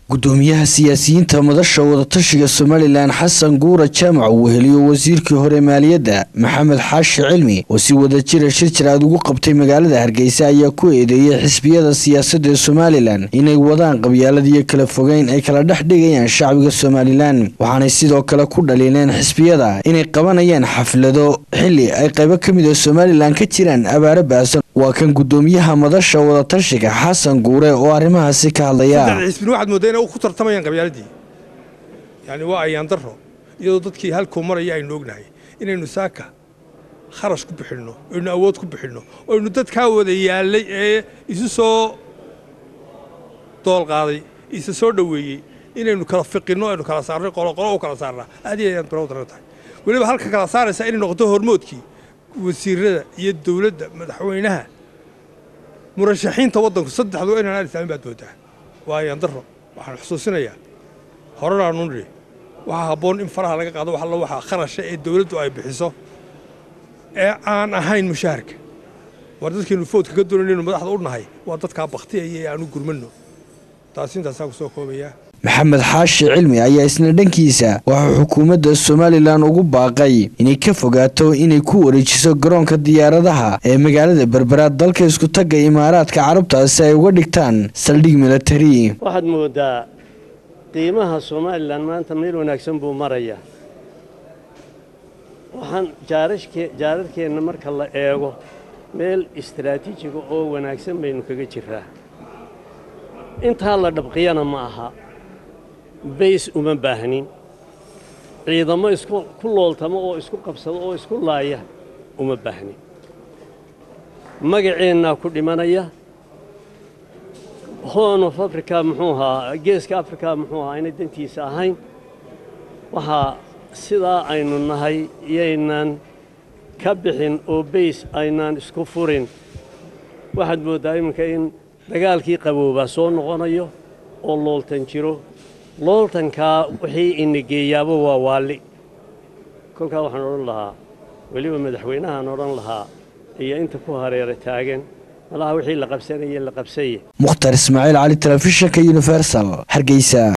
gudoomiyaha siyaasiyiinta madasha wadatashiga somalilan xasan guura jaamac uu heliyo wasiirkii hore maaliyadda maxamed xaashi cilmi oo si wadajira shir jiraad ugu qabtay magaalada hargeysa ayaa ku eedeeyey xisbiyada siyaasadda ee somalilan inay wadaan qabyaaladiyo kala fogeyn ay kala dhex dhigayaan shacbiga somalilan waxaanay sidoo kale ku dhaliileen xisbiyada inay qabanayaan xaflado xili ay qaybo ka mid a somalilan ka jiraan abaaro baasan waa kan gudoomiyaha madasha wadatashiga xasan guure oo arrimahaasi ka hadlaya xisbina waxaad mooddaa inay ku tartamayaan qabyaaladii yani waa ayaan daro iyadoo dadkii halkuu maraya aynu ognahay inaynu saaka kharash ku bixinno aynu awood ku bixinno aynu dadkaa wada yaallay ee isu soo dool qaaday isa soo dhoweeyey inaynu kala fiqinno aynu kala saarnay qoloqolo u kala saarnaa aad iyo ayaan barow daran tahay weliba halka kala saaraysa inay noqoto hormoodkii wasiirada iyo dowladda madaxweynaha murashaxiinta waddanku saddexdu inaan aan islaamin baad moodaa waa ayaan daro waxaan xusuusinayaa horanaanu nidhi waxaa habboon in faraha laga qaado wax alla waxaa kharasha ee dowladdu ay bixiso ee aan ahayn mushaharka war dadkaynu foodka ka doonaynu madaxda u nahay waa dadkaa bakhtiyaya ee aanu gurmanno taasi intaasaan ku soo koobayaa maxamed xaashi cilmi ayaa isna dhankiisa waxaa xukuumadda somalilan ugu baaqay inay ka fogaato inay ku wareejiso garoonka diyaaradaha ee magaalada berberaad dalka iskutagga imaaraadka carabta si ay uga dhigtaan saldhig militari waxaad moodaa qiimaha somalilan maanta meel wanaagsan buu marayaa waxaan jaararkeenna marka la eego meel istaraatiijiga oo wanaagsan baynu kaga jiraa intaa la dhabqiyana ma aha bays uma baahnin ciidamo isku ku looltamo oo isku qabsado oo isku laaya uma baahnin magaceennaa ku dhimanaya horn of africa muxuu ahaa geeska africa muxuu ahaa inay dantiisa ahayn waxaa sidaa aynu nahay iyaynaan ka bixin oo bays aynaan isku furin waxaad mooddaa iminka in dagaalkii qaboobaa soo noqonayo oo looltan jiro looltankaa wixii inageeyaaba waa waalli kolkaa waxaan odhan lahaa weliba madaxweynahaan odhan lahaa iyo inta ku hareera taagan malaha wixii la qabsanaya la qabsaye mukhtar ismaaciil cali telefishinka universal hargeysa